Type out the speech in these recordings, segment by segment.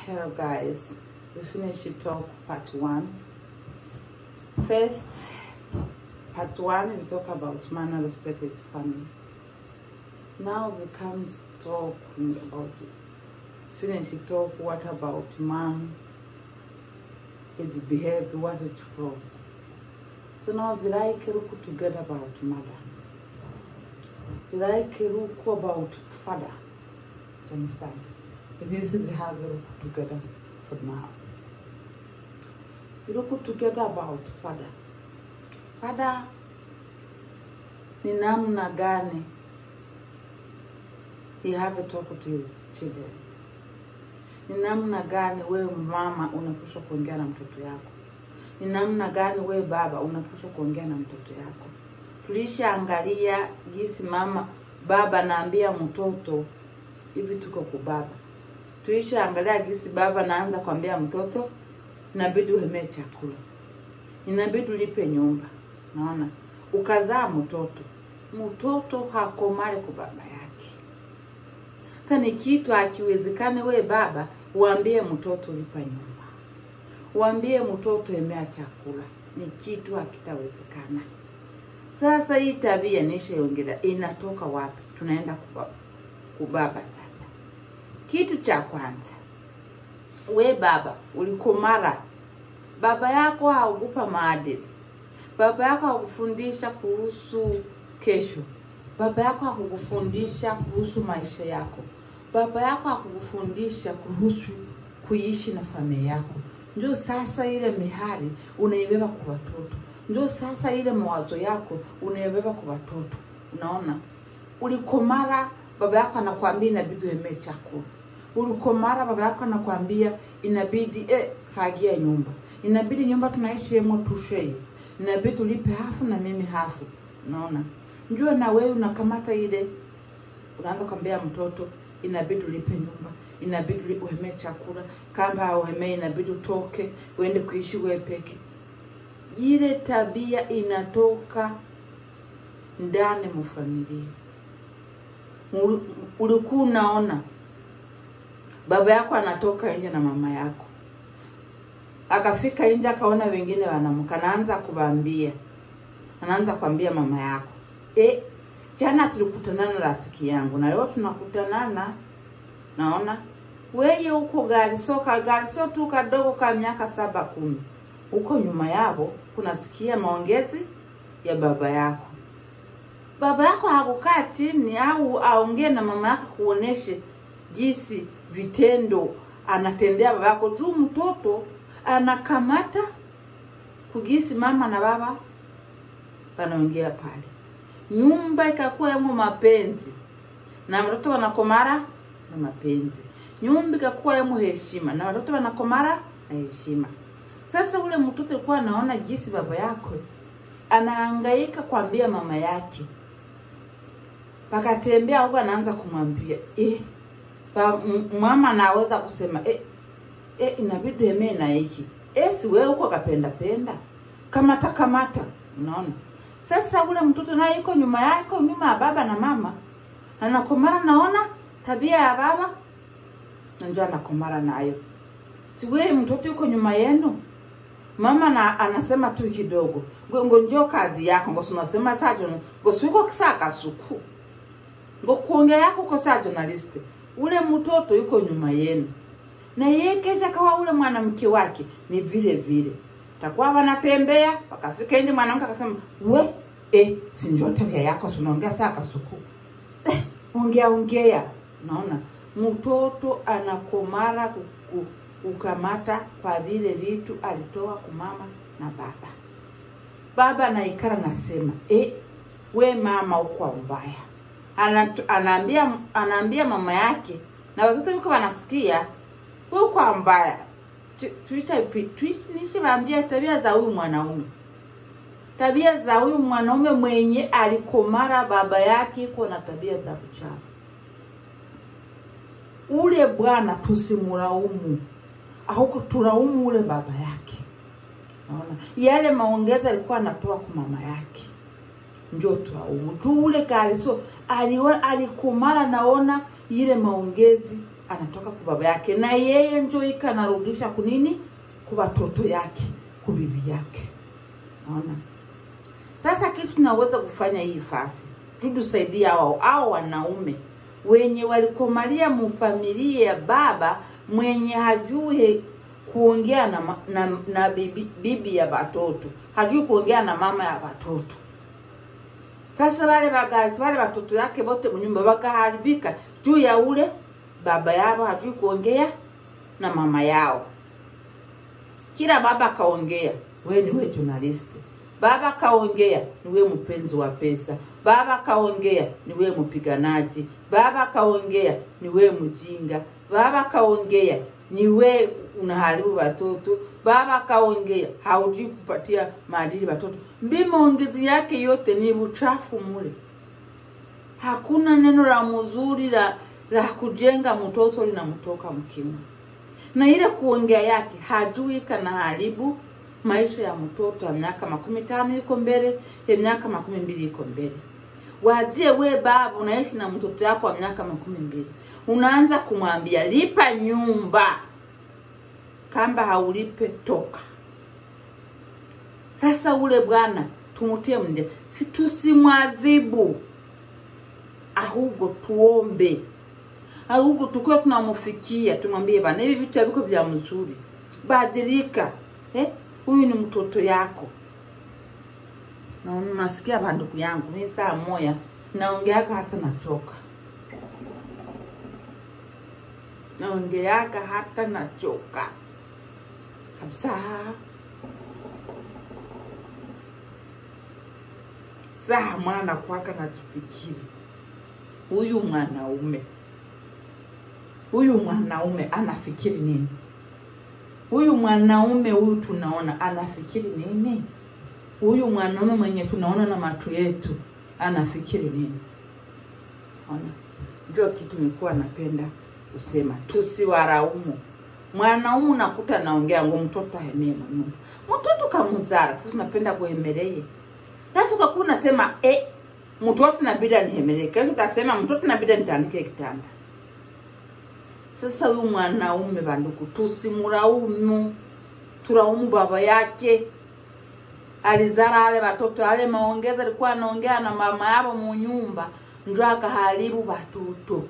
Hello guys, we finished talk part one. First, part one we talk about man respected family. Now we come talking about finish talk what about man, its behavior, what it's from. So now we like look together about mother. We like look about father. Do you understand? It is we have a look together for now. We look together about father. Father ni namna gani he have a talk to his children. Ni namna gani wewe mama unapaswa kuongea na mtoto yako. Ni namna gani wewe baba unapaswa kuongea na mtoto yako. Tulishaangalia jinsi mama baba naambia mtoto hivi, tuko kwa baba. Tulishaangalia jinsi baba naanza kwambia mtoto inabidi uhemee chakula, inabidi ulipe nyumba. Naona ukazaa mtoto, mtoto hakomale kwa baba yake. Sasa ni kitu akiwezekane, we baba uambie mtoto lipa nyumba, uambie mtoto emea chakula, ni kitu hakitawezekana. Sasa hii tabia nishaongelea inatoka wapi? Tunaenda kuba, kubaba sasa. Kitu cha kwanza, we baba ulikomara, baba yako haukupa maadili, baba yako hakufundisha kuhusu kesho, baba yako hakukufundisha kuhusu maisha yako, baba yako hakukufundisha kuhusu kuishi na familia yako. Ndio sasa ile mihari unaibeba kwa watoto, ndio sasa ile mawazo yako unaibeba kwa watoto. Unaona, ulikomara, baba yako anakwambia inabidi uemee chakula ulikomara baba yako anakwambia inabidi eh, fagia nyumba, inabidi nyumba tunaishi hemo tushei, inabidi tulipe hafu na mimi hafu. Unaona, njua na wewe unakamata ile, unaanza kwambia mtoto inabidi ulipe nyumba, inabidi uhemee chakula, kama hauhemee inabidi utoke uende kuishi wewe peke. Ile tabia inatoka ndani mwa familia. Ulikuwa unaona baba yako anatoka nje na mama yako, akafika nje akaona wengine wanamka, anaanza kuwaambia, anaanza kuambia mama yako e, jana tulikutanana na rafiki yangu na leo tunakutanana, naona weye huko Gariso, ka Gariso tu kadogo ka miaka saba kumi, huko nyuma yao kunasikia maongezi ya baba yako. Baba yako hakukaa chini au aongee na mama yako kuoneshe jinsi vitendo anatendea baba yako juu mtoto anakamata kugisi mama na baba wanaongea pale, nyumba ikakuwa yamo mapenzi na watoto wanakomara na mapenzi, nyumba ikakuwa yamo heshima na watoto wanakomara na heshima. Sasa ule mtoto alikuwa anaona jinsi baba yako anahangaika kuambia mama yake, pakatembea huko, anaanza kumwambia eh, pa mama anaweza kusema eh, eh, inabidi emee na hiki eh, si wewe huko kapenda penda kamata kamata. Unaona, sasa ule mtoto naye iko nyuma yako, nyuma ya baba na mama, anakomara naona tabia ya baba najua anakomara nayo. Si wewe mtoto yuko nyuma yenu, mama na anasema tu kidogo ngo njoo kazi yako ngo unasema sajo ngo siko kisaka suku ngo kuongea yako kwa saa journalist ule mtoto yuko nyuma yenu, na yeye kesha kawa ule mwanamke wake ni vile vile, takuwa wanatembea wakafika nje, mwanamke akasema we eh, si njoo tabia yako, unaongea saa kasuku eh, ongea ongea. Naona mtoto anakomara kuku, kukamata kwa vile vitu alitoa kumama na baba. Baba naikara nasema eh, we mama uko mbaya anaambia anaambia mama yake na watoto wiko wanasikia, wewe kwa mbaya tuishiwaambia tabia za huyu mwanaume, tabia za huyu mwanaume mwenye alikomara baba yake iko na tabia za uchafu. Ule bwana tusimulaumu au tulaumu ule baba yake. Naona yale maongezi alikuwa anatoa kwa mama yake njo tulaumu tu ule Kariso alikumara, naona ile maongezi anatoka kwa baba yake na yeye njo ika anarudisha kunini kwa watoto yake kwa bibi yake naona sasa kitu tunaweza kufanya hii fasi tutusaidia hao hao wanaume wenye walikomalia mufamilia ya baba mwenye hajui kuongea na, ma- na, na bibi, bibi ya watoto hajui kuongea na mama ya watoto sasa wale bagazi wale watoto yake wote mnyumba wakaharibika juu ya ule baba yao hajui kuongea na mama yao kila baba kaongea we ni we journalist baba kaongea ni we mpenzi wa pesa baba kaongea ni we mpiganaji baba kaongea ni we mjinga baba kaongea ni we unaharibu watoto baba kaongea haujui kupatia maadili watoto mbi maongezi yake yote ni uchafu mule hakuna neno la mzuri la la kujenga mtoto linamtoka mkimu na ile kuongea yake hajui kana haribu maisha ya mtoto ya miaka makumi tano iko mbele ya miaka makumi mbili iko mbele wazie we baba unaishi na mtoto yako wa miaka makumi mbili unaanza kumwambia lipa nyumba kamba haulipe toka sasa ule bwana tumutie mnde si tusimwadhibu ahubwo tuombe ahubwo tukuwe tunamufikia tumwambie bana hivi vitu haviko vya mzuri badilika eh? huyu ni mtoto yako na nasikia banduku yangu mi saa moya naongeaka hata nachoka naongeaka hata nachoka kabisa saa mwana kwaka najifikiri huyu mwanaume huyu mwanaume anafikiri nini huyu mwanaume huyu tunaona anafikiri nini huyu mwanaume mwenye tunaona na macho yetu anafikiri nini ona ndio kitu nilikuwa napenda kusema tusiwaraumu mwanaume unakuta naongea ngo mtoto ahemie manyumba mtoto kamuzara sasa tunapenda kuhemeleye sasa ukakuwa unasema eh, mtoto nabidi anihemelee kesho utasema mtoto nabidi nitandike kitanda sasa huyu mwanaume banduku tusimulaumu tulaumu baba yake alizara ale watoto ale maongezi alikuwa anaongea na mama yao munyumba njo akaharibu watoto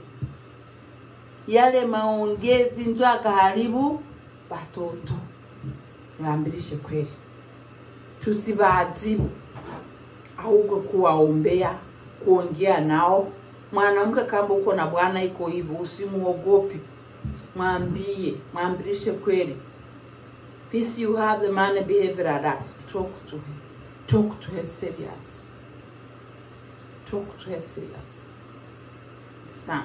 yale maongezi njo akaharibu watoto niwaambilishe kweli tusibaadhibu ahubwo kuwaombea kuongea nao mwanamke kama uko na bwana iko hivyo usimuogopi mwambie mwambilishe kweli Peace you have the man behavior like that. Talk to her. Talk to her serious. Talk to her serious. Understand?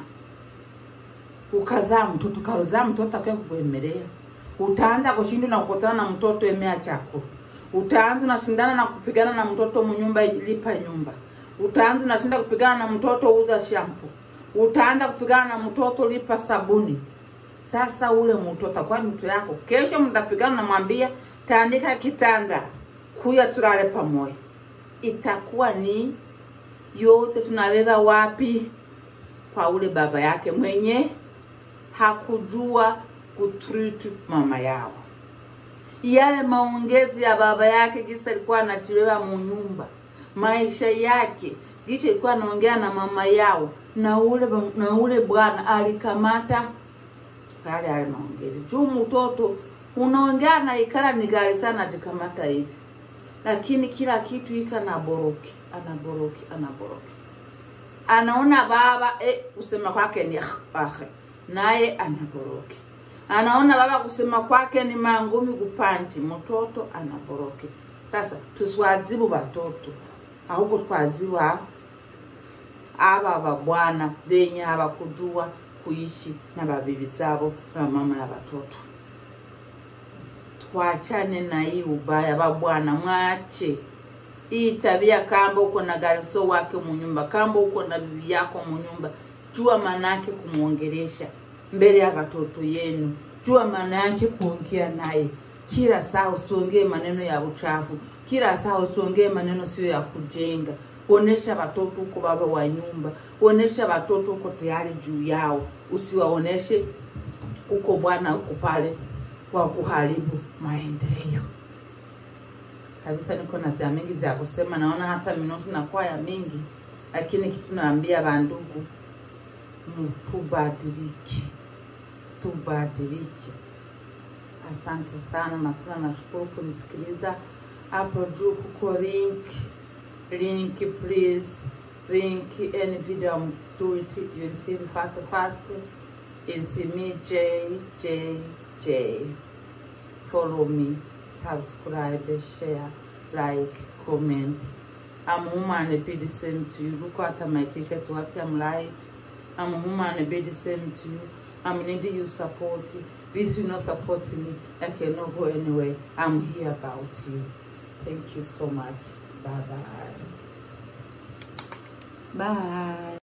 Ukazaa mtoto, ukazaa mtoto akwe kukuemelea. Utaanza kushinda na kukutana na mtoto emea chakula. Utaanza unashindana na kupigana na mtoto mnyumba lipa nyumba. Utaanza unashinda kupigana na mtoto uza shampoo. Utaanza kupigana na mtoto lipa sabuni sasa ule mtu atakuwa ni mtu yako kesho mtapigana namwambia tandika kitanda kuya tulale pamoja itakuwa ni yote tunabeba wapi kwa ule baba yake mwenye hakujua kutreat mama yao yale maongezi ya baba yake jinsi alikuwa anachelewa munyumba maisha yake jinsi alikuwa anaongea na mama yao na ule na ule bwana alikamata yale yale maongezi juu mtoto unaongea na ikara ni gari sana jikamata hivi lakini kila kitu ika na boroki anaboroki anaboroki anaona baba eh, kusema kwake ni ahe naye anaboroki anaona baba kusema kwake ni mangumi kupanji mtoto anaboroki sasa tusiwazibu watoto ahubwo twaziba aba babwana benye habakujua kuishi na babibi zabo na mama ya watoto twachane na hii ubaya babwana mwache hii tabia kamba uko na gariso wake munyumba kamba uko na bibi yako munyumba jua manake kumwongelesha mbele ya watoto yenu jua maana yake kuongea naye kila saa usiongee maneno ya uchafu kila saa usiongee maneno sio ya kujenga onesha watoto huko baba wa nyumba onesha watoto huko tayari juu yao usiwaoneshe huko bwana huko pale wa kuharibu maendeleo kabisa. Niko na vya mingi vya kusema, naona hata minutu na kwaya mingi, lakini kitu naambia bandugu, tubadilike, tubadilike. Asante sana na tena nashukuru kunisikiliza. Hapo juu kuko link link, please link any video I'm do it you'll see it fast fast. It's me J J J. Follow me, subscribe, share, like, comment. I'm a woman and be the same to you. Look at my t-shirt, what I'm right. I'm a woman and be the same to you. I'm needing you support. This will not support me. I cannot go anywhere. I'm here about you. Thank you so much. Bye bye. Bye.